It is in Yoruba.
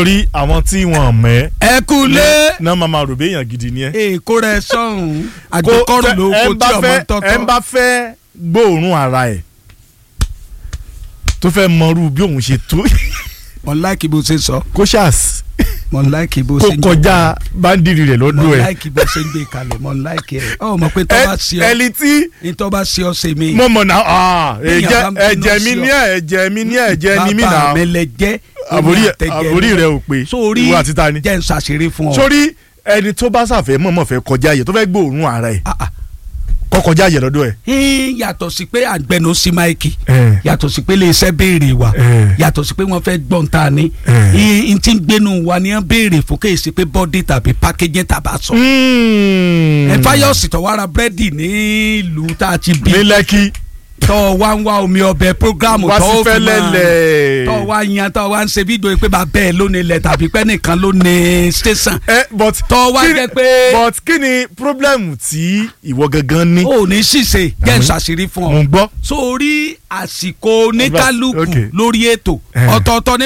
torí àwọn tí wọn mọ̀ ẹ́ ẹ kú lé náà máa máa rò bí èèyàn gidi ni ẹ. èkó rẹ sọ̀hún àgbékọ́rù ló kó tí ọmọ ẹ tọ́tọ́. ń bá fẹ́ gbóòórùn ara ẹ̀ tó fẹ́ mọrú bí òun ṣe tó mo láìkì bó ṣe sọ kó ṣáàs mo láìkì bó kó ṣe ń kọjá báńdìrì rẹ̀ mo lọ́dún ẹ̀. láìkì bó ṣe ń gbé kalẹ̀ mo láìkì ẹ̀ ọ mọ̀ pé tó bá ṣe ọ ẹni tí ní tó bá ṣe ọ ṣe mí. mo mọ̀ náà ah, Béèyàn ẹ̀jẹ̀ bá ń bínú ẹ̀jẹ̀ mi sí ọ. ní ẹ̀ ẹ̀jẹ̀ mi ní ẹ̀jẹ̀ ni mí bàbá náà mi lẹ jẹ́ àbórí èmi àtẹ̀jẹ́ àbórí mi. rẹ̀ ò pé sórí ìwọ àti ta ni. jẹ́ ń ṣàṣírí fún ọ. sórí ẹni tó bá ṣàfẹ́ mọ̀mọ́ fẹ́ kọjá yẹ tó fẹ́ gbóòórùn ara ẹ̀ Ah, ah. kọ́ kọjá yẹ lọ́dọ̀ ẹ̀. Hín, yàtọ̀ sí pé àgbẹ̀nù sí máìkì Eh. yàtọ̀ sí pé iléeṣẹ́ béèrè wa Eh. yàtọ̀ sí pé wọ́n fẹ́ gbọ́n ta ni Eh. n ti ń gbénu wa ni wọ́n béèrè fún kéè sí pé bọ́dí tàbí pákéjì tàbá sọ. ẹ fáyọ̀sì tó wá ra búrẹ́dì nílùú tá a ti bí ní lẹ́kí tọ́ wá ń wá omi ọbẹ̀ prógrámù wá sí tọ́ ó fi máa fẹ́lẹ́lẹ̀. tọ́ wá yan tọ́ wá ń ṣe fídíò pé bàbá ẹ̀ ló ní ilẹ̀ tàbí pé nìkan ló ní station ẹ but tọ́ wá kí ni- jẹ́ pé but kí ni problem tí ìwọ gangan ní. ò ní ṣìṣe jẹ́ ń Àwọn- ṣàṣírí fún ọ mo ń gbọ́. sórí àsìkò oníkálukú Okay. lórí ètò Eh. ọ̀tọ̀ọ̀tọ̀ ní